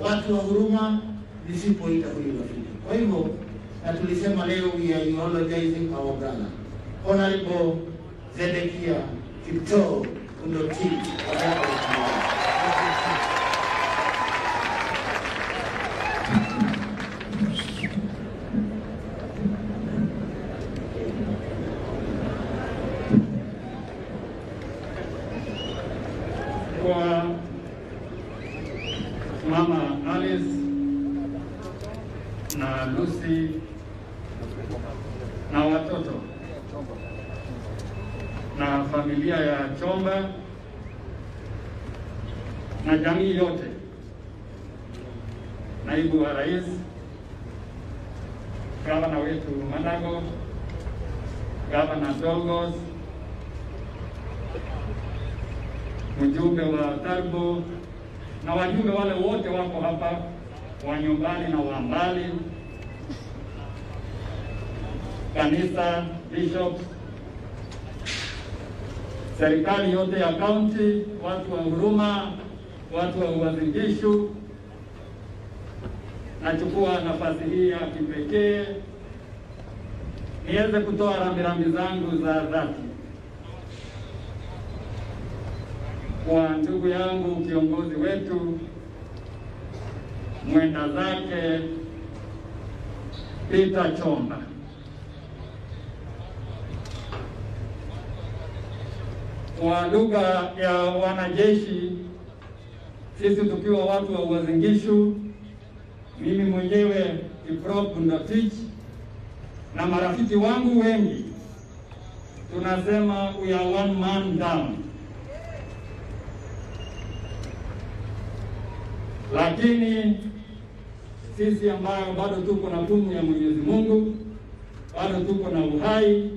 watu wa huruma nisipoita huyu rafiki. Kwa hivyo na tulisema leo we are eulogizing our brother Honorable Zedekia Kiptoo Undoti wa Jaka la Kimathi. kwa mama Alice na Lucy na watoto na familia ya Chomba na jamii yote, naibu wa rais, gavana wetu Manago, gavana Dolgos, mjumbe wa Tarbo na wajumbe wale wote wako hapa wa nyumbani na wa mbali, kanisa, bishops, serikali yote ya kaunti, watu wa huruma, watu wa Uasin Gishu. Nachukua nafasi hii ya kipekee niweze kutoa rambirambi zangu za dhati kwa ndugu yangu kiongozi wetu mwenda zake Peter Chomba. Kwa lugha ya wanajeshi, sisi tukiwa watu wa Uasin Gishu, mimi mwenyewe Kiprop Ndotich na marafiki wangu wengi tunasema we are one man down. lakini sisi ambayo bado tuko na pumu ya Mwenyezi Mungu, bado tuko na uhai,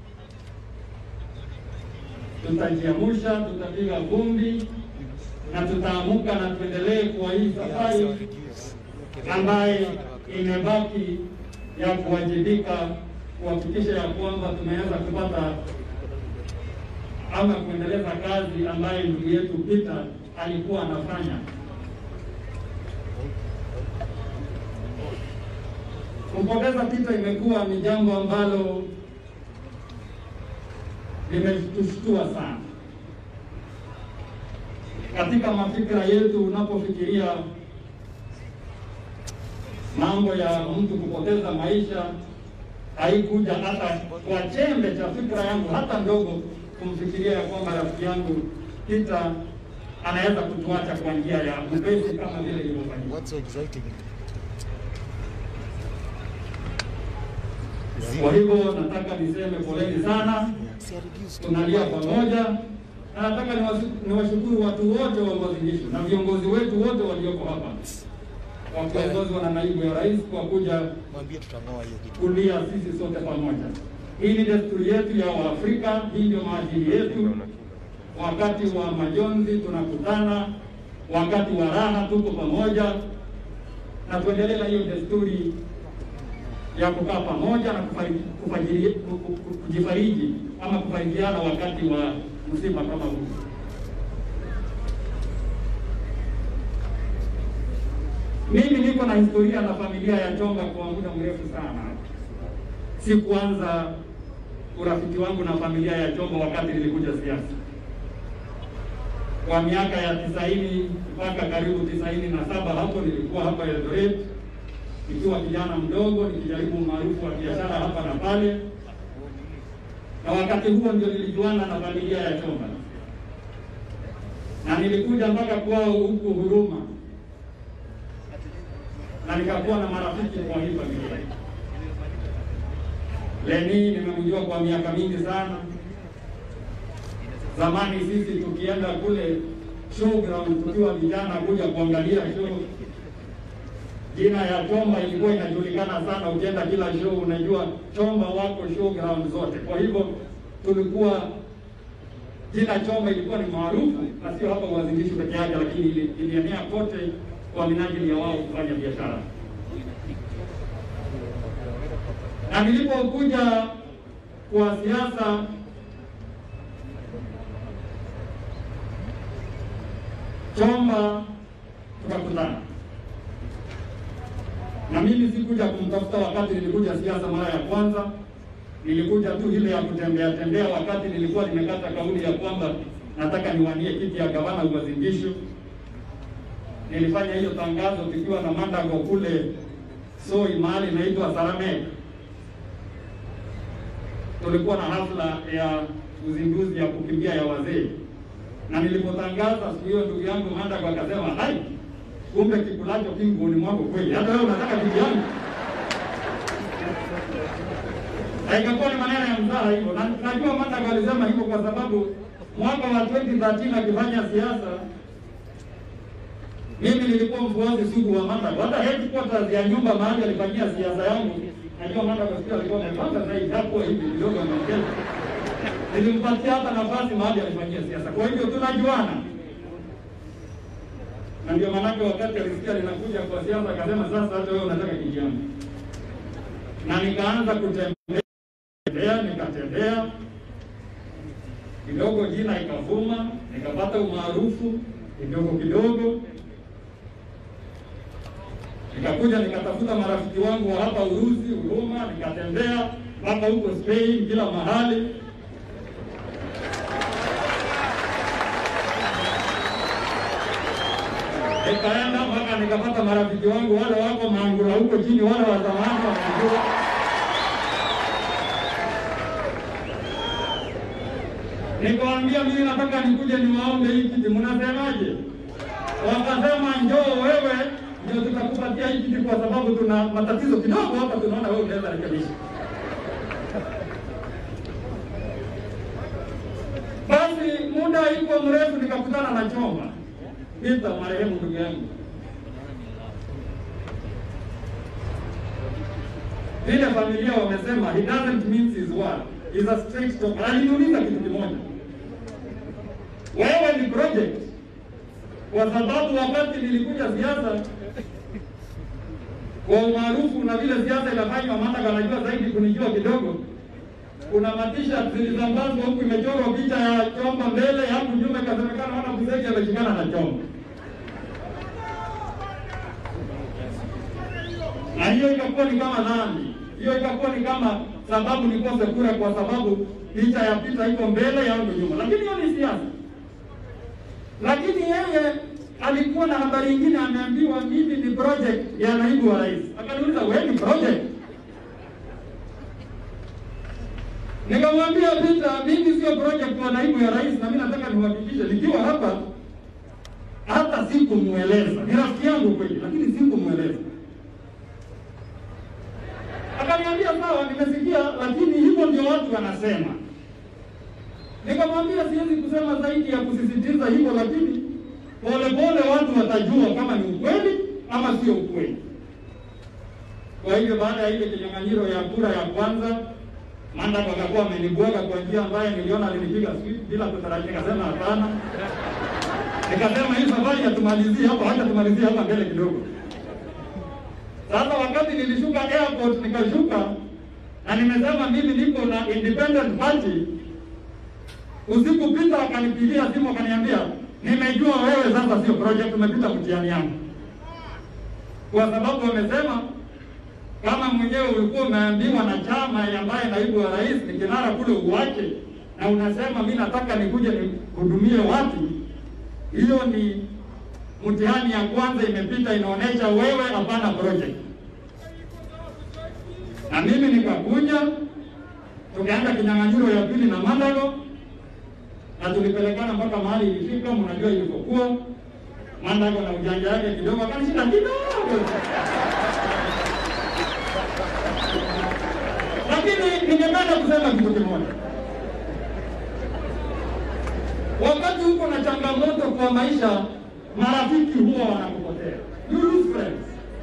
tutajiamusha, tutapiga vumbi na tutaamuka na tuendelee kwa hii safari ambaye imebaki ya kuwajibika kuhakikisha ya kwamba tumeweza kupata ama kuendeleza kazi ambayo ndugu yetu Peter alikuwa anafanya. Kumpongeza Peter imekuwa ni jambo ambalo limetushtua sana katika mafikira yetu. Unapofikiria mambo ya mtu kupoteza maisha, haikuja hata kwa chembe cha fikra yangu hata ndogo kumfikiria ya kwamba rafiki yangu Peter anaweza kutuacha kwa njia ya upesi kama vile ilivyofanyika. What's so exciting? Kwa hivyo nataka niseme poleni sana, See, I reduced to tunalia pamoja, na nataka niwasu- niwashukuru watu wote wa Uasin Gishu na viongozi wetu wote walioko hapa wakiongozwa na naibu ya rais kwa kuja mwambie tutang'oa hiyo kitu. kulia sisi sote pamoja. Hii ni desturi yetu ya Waafrika, hii ndio maadili yetu. Wakati wa majonzi tunakutana, wakati wa raha tuko pamoja, na tuendelee na hiyo desturi ya kukaa pamoja na kufariji, kufajiri, ku- ku- ku- kujifariji ama kufarijiana wakati wa msiba kama huu. Mimi niko na historia na familia ya Chonga kwa muda mrefu sana. Sikuanza urafiki wangu na familia ya Chonga wakati nilikuja siasa. Kwa miaka ya tisaini mpaka karibu tisaini na saba hapo nilikuwa hapa Eldoret nikiwa kijana mdogo nikijaribu umaarufu wa biashara hapa na pale, na wakati huo ndio nilijuana na familia ya Chomba na nilikuja mpaka kwao huku Huruma na nikakuwa na marafiki kwa hii familia. Leni nimemjua kwa miaka mingi sana. Zamani sisi tukienda kule showground tukiwa vijana kuja kuangalia show, jina ya Chomba ilikuwa inajulikana sana. Ukienda kila show unajua Chomba wako showground zote. Kwa hivyo tulikuwa jina Chomba ilikuwa ni maarufu na sio hapa Uasin Gishu peke yake, lakini ili- ilienea kote kwa minajili ya wao kufanya biashara. Na nilipokuja kwa siasa Chomba tukakutana na mimi sikuja kumtafuta wakati nilikuja siasa mara ya kwanza. Nilikuja tu ile ya kutembea tembea, wakati nilikuwa nimekata kauli ya kwamba nataka niwanie kiti ya gavana Uasin Gishu. Nilifanya hiyo tangazo tukiwa na Mandago kule Soi, mahali inaitwa Sarame. Tulikuwa na hafla ya uzinduzi ya kukimbia ya wazee, na nilipotangaza siku hiyo, ndugu yangu Mandago akasema hai, kumbe kikulacho kingoni mwako kweli, hata wewe unataka kiti yangu. Na ikakuwa ni maneno ya mzaha hivyo, na najua Mandago alisema hivyo kwa sababu mwaka wa 2013 akifanya siasa mimi nilikuwa mfuasi sugu wa Mandago. Hata headquarters ya nyumba mahali alifanyia siasa yangu, najua Mandago siku alikuwa amepanga zaidi hapo hivi kidogo ameongeza. Nilimpatia hata nafasi mahali alifanyia siasa. Kwa hivyo tunajuana. Na ndio maanake wakati alisikia ninakuja kwa siasa akasema sasa hata wewe unataka kiti yangu. Na nikaanza kutembea, nikatembea kidogo, jina ikavuma, nikapata umaarufu kidogo kidogo nikakuja nikatafuta marafiki wangu wa hapa Urusi, Huruma, nikatembea mpaka huko Spain, kila mahali. Nikaenda mpaka nikapata marafiki wangu wale wako Mangura huko chini, wale wa zamani wa Mangura. Nikawaambia mimi nataka nikuje niwaombe hii kiti, mnasemaje? Wakasema njoo wewe ndio tutakupatia hii kiti kwa sababu tuna matatizo kidogo hapa, tunaona wewe unaweza rekebisha. Basi muda iko mrefu, nikakutana na Choma Peter, marehemu ndugu yangu. Vile familia wamesema he doesn't mince his word, he's a straight talker. Aliniuliza kitu kimoja, wewe ni project kwa sababu wakati nilikuja siasa kwa umaarufu na vile siasa inafanywa, Mandago anajua zaidi kunijua kidogo. Kuna matisha zilizambazwa huku imechorwa picha ya Chomba mbele, hapo nyuma ikasemekana wana Buseki ameshikana na Chomba, na hiyo ikakuwa ni kama nani, hiyo ikakuwa ni kama sababu nikose kura, kwa sababu picha ya Pita iko mbele yangu nyuma, lakini hiyo ni siasa lakini yeye alikuwa na habari nyingine, ameambiwa mimi ni project ya naibu wa rais. Akaniuliza, wewe ni project? Nikamwambia Peter, mimi sio project wa naibu ya rais, na mimi nataka niwahakikishe nikiwa hapa, hata sikumweleza. Ni rafiki yangu kweli, lakini sikumweleza. Akaniambia sawa, nimesikia, lakini hivyo ndio watu wanasema. Nikamwambia siwezi kusema zaidi ya kusisitiza hivyo, lakini polepole watu watajua kama ni ukweli ama sio ukweli. Kwa hivyo baada ya ile kinyang'anyiro ya kura ya kwanza, Mandago akakuwa amenibwaga kwa njia ambayo niliona alinipiga sweep bila kutarajia. Nikasema hapana, nikasema hii safari hatumalizie hapa, acha tumalizie hapa mbele kidogo. Sasa wakati nilishuka airport, nikashuka na nimesema mimi niko na independent party Usiku Peter akanipigia simu akaniambia, nimejua wewe sasa sio project, umepita mtihani yangu, kwa sababu wamesema kama mwenyewe ulikuwa umeambiwa na chama ambaye naibu wa rais ni kinara kule uwache, na unasema mi nataka nikuje nihudumie watu, hiyo ni mtihani ya kwanza imepita, inaonyesha wewe hapana project. Na mimi nikakuja, tukaenda kinyang'anyiro ya pili na Mandago na tulipelekana mpaka mahali ilifika, mnajua ilivyokuwa. Mandago na ujanja yake kidogo akanishinda kidogo, lakini ningependa kusema kitu kimoja. Wakati huko na changamoto kwa maisha, marafiki huwa wanakupotea, you lose friends.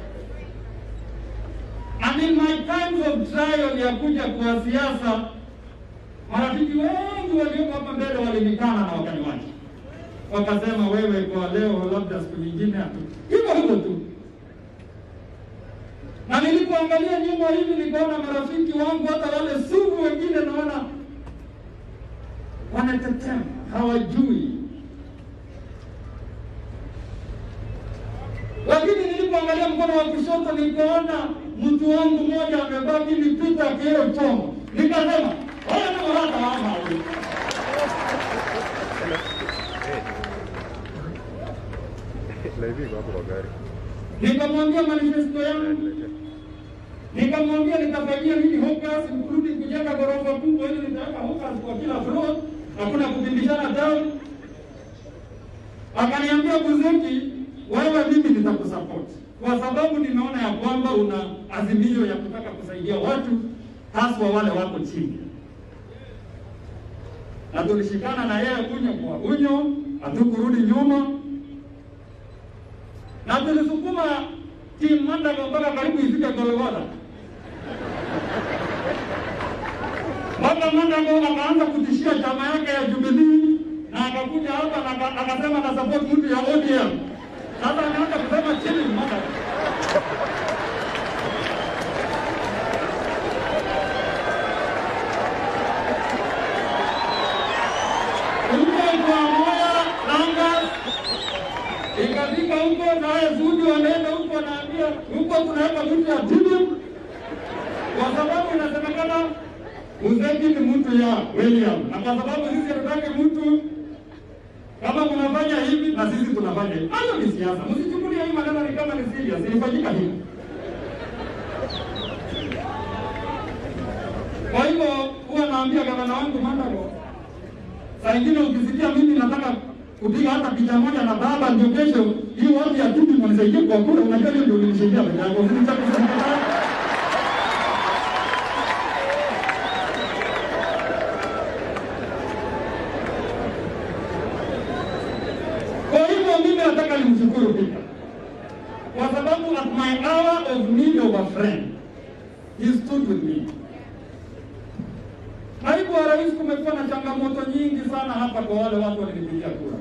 And in my times of trial ya kuja kwa siasa marafiki wengi walioko hapa mbele walinikana na wakaniwacha, wakasema wewe, kwa leo, labda siku nyingine, hivyo hivyo tu. Na nilipoangalia nyuma hivi, nikaona marafiki wangu hata wale sugu wengine, naona wanatetema, hawajui lakini nilipoangalia mkono wa kushoto nikaona mtu wangu mmoja amebaki nipita kioo chongo, nikasema haya ni hata mama huyu. Live iko hapo kwa gari. Nikamwambia manifesto yangu, nikamwambia nitafanyia nini Hawkers, including kujenga ghorofa kubwa ili nitaweka Hawkers kwa kila floor, hakuna kupindishana down. Akaniambia Buzuki, wewe mimi nitakusupport kwa sababu nimeona ya kwamba una azimio ya kutaka kusaidia watu haswa wale wako chini, na tulishikana na yeye unyo kwa unyo, hatukurudi nyuma na tulisukuma timu Mandago mpaka karibu ifike Golgotha. Mpaka Mandago akaanza kutishia chama yake ya Jubilee na akakuja hapa na aka- akasema na support mtu ya ODM. Sasa anaanza kusema chini Mandago. Huko kwa moya Langa ikafika huko naye Zuju anaenda huko anaambia huko tunaweka mtu ya timu kwa sababu inasemekana Uzeki ni mtu ya William, na kwa sababu sisi hatutaki mtu kama mnafanya hivi na sisi tunafanya hivi. Hayo ni siasa, msichukulie hii maneno ni kama ni serious, ilifanyika hivi. Kwa hivyo huwa naambia gavana wangu Mandago, saa ingine ukisikia mimi nataka kupiga hata picha moja na baba, ndio kesho hii watu ya timu mnisaidie kwa kura, unajua hiyo ndio ulinisaidia peke yako, usinicha kusema Kwa hivyo mimi nataka nimshukuru Peter kwa sababu at my hour of need of a friend he stood with me. Naibu wa rais, kumekuwa na changamoto nyingi sana hapa kwa wale watu walinipigia kura.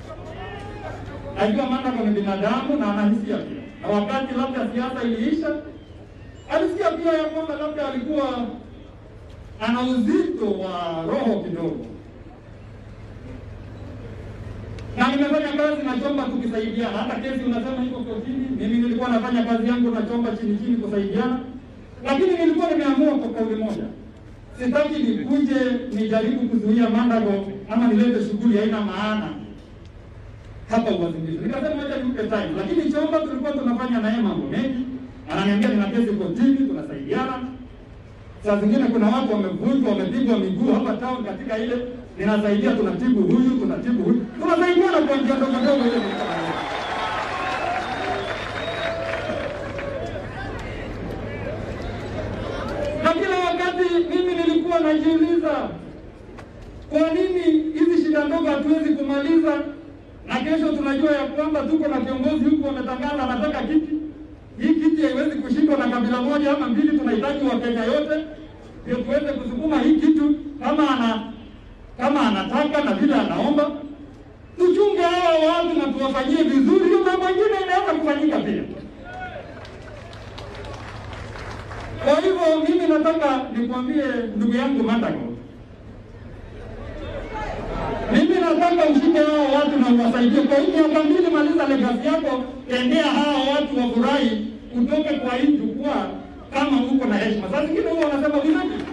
Najua Mandago ni binadamu na anahisia pia, na wakati labda siasa iliisha, alisikia pia ya kwamba labda alikuwa ana uzito wa roho kidogo na nimefanya kazi na Chomba tukisaidiana. Hata kesi unasema iko kotini, mimi nilikuwa nafanya kazi yangu na Chomba chini chini kusaidiana, lakini nilikuwa nimeamua kwa kauli moja, sitaki nikuje nijaribu kuzuia Mandago ama nilete shughuli haina maana hapa Uasin Gishu. Nikasema acha nipe time, lakini Chomba tulikuwa tunafanya naye mambo mengi, ananiambia nina kesi kotini, tunasaidiana. Saa zingine kuna watu wamevunjwa, wamepigwa miguu hapa town katika ile ninasaidia, tunatibu huyu, tunatibu huyu, tunasaidiana kwa njia ndogo ndogo ile. Na kila wakati mimi nilikuwa najiuliza kwa nini hizi shida ndogo hatuwezi kumaliza, na kesho tunajua ya kwamba tuko na kiongozi huku wametangaza anataka kiti. Hii kiti haiwezi kushindwa na kabila moja ama mbili, tunahitaji Wakenya yote ndio tuweze kusukuma hii kitu kama ana kama anataka na vile anaomba, tuchunge hawa watu na tuwafanyie vizuri. Hiyo mambo mengine inaweza kufanyika pia. Kwa hivyo mimi nataka nikwambie ndugu yangu Mandago, mimi nataka ushike hawa watu na uwasaidie kwa hii miaka mbili. Maliza legacy yako, tendea hawa watu wafurahi, utoke kwa hii jukwaa kama uko na heshima. Saa zingine huwa wanasema vipi?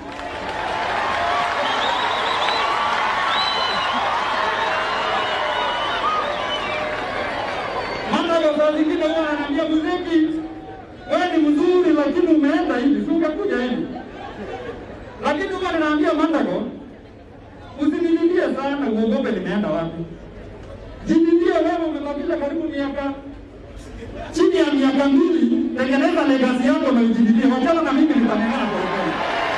Mandago saa zingine huwa ananiambia Muziki, wewe ni mzuri lakini umeenda hivi, si ungekuja hivi. Lakini huwa ninaambia Mandago, usinililie sana, uogope nimeenda wapi. Jililie wewe, umebakisha karibu miaka chini ya miaka mbili, tengeneza legacy yako na ujililie. Wachana na mimi, nitang'ang'ana polepole.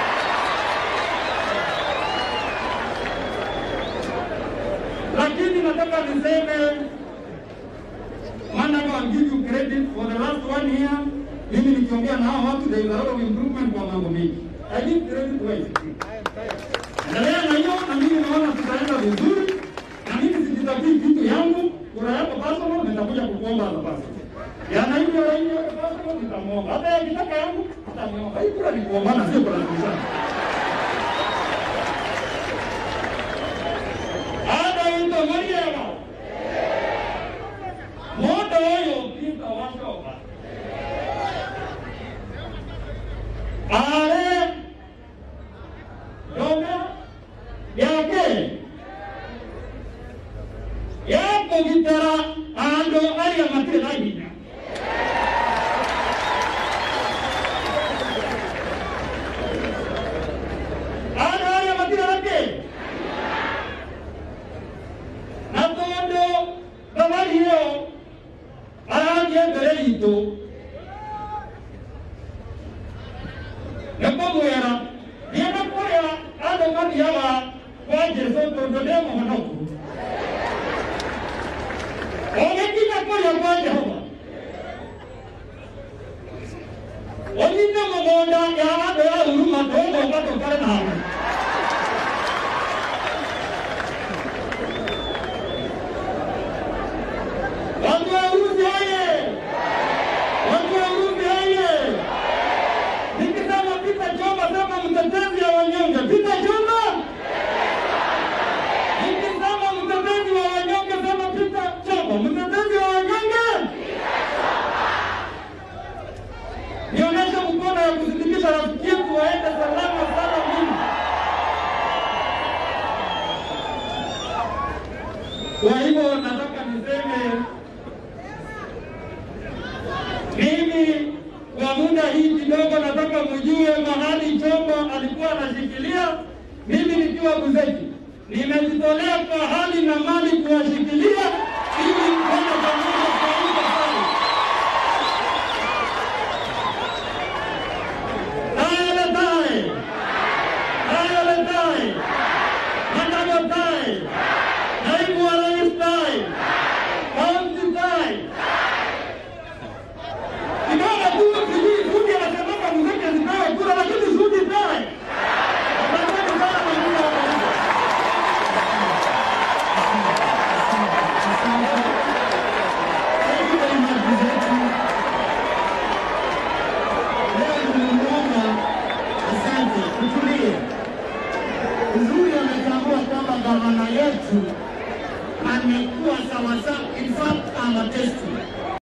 Lakini nataka niseme Mandago, I'll give you credit for the last one year. Mimi nikiongea na hao watu, there is a lot of improvement kwa mambo mengi. I give credit where it's due. Endelea na hiyo, na mimi naona tutaenda vizuri, na mimi sijitakii kitu yangu. Kura yako personal, nitakuja kukuomba za personal. Ya na hiyo ya hiyo personal nitamwomba. Hata ya kitaka yangu nitamwomba. Hii kura ni kuombana, sio kura kubishana. Ada ito Mariama. Moto oyo pita washo aragie mbere itũ nĩ kũmwĩra ndienda kũrĩa andũ mathiaga kwa Jesũ tondũ ndĩ mũhonoku ũgĩkinya kũrĩa kwa Jehova ũnyite mũgũnda ya andũ ya huruma tũgũka tũkare nawe Watu wa Urusi oye! Watu wa Urusi oye! Nikisema Pita Choma, sema mtetezi wa wanyonge. Pita Choma! Nikisema mtetezi wa wanyonge, sema Pita Choma, mtetezi wa wanyonge. Nionyeshe mkono ya kusindikiza rafiki yetu waende salama sana mimi. Kwa hivyo nataka niseme mimi kwa muda hii kidogo, nataka mjue mahali Chombo alikuwa anashikilia. Mimi nikiwa Buzeki nimejitolea kwa hali na mali kuwashikilia ili kwenda pamoja kuamka pale. Tayele taye, tayele taye, Mandago taye, naibu wa rais taye, kaunti taye kidogo tu sijui Sudi anasemanga mzeke zipewe kura, lakini Sudi naye asante sana kwa muda wako. Thank you very much, Mzee. Leo tumemuomba, asante, tutulie. Uzuri ametambua kwamba gavana yetu amekuwa sawasawa, in fact I'm a testimony.